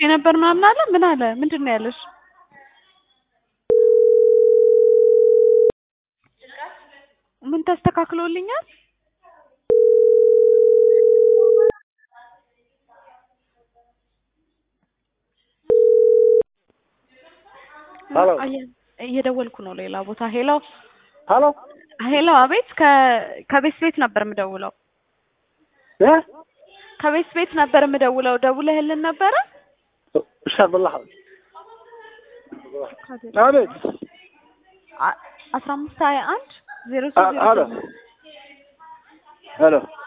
ነበር ምናምን አለ። ምን አለ? ምንድን ነው ያለሽ? ምን ተስተካክሎልኛል? ሄሎ አየ- እየደወልኩ ነው ሌላ ቦታ። ሄሎ ሄሎ ሄሎ፣ አቤት። ከ ከቤት ቤት ነበር የምደውለው። እ ከቤት ቤት ነበር የምደውለው። ደውለህልን ነበረ? ሻር በላህ አቤት አ- አስራ አምስት ሀያ አንድ ዜሮ አ- ሄሎ ሄሎ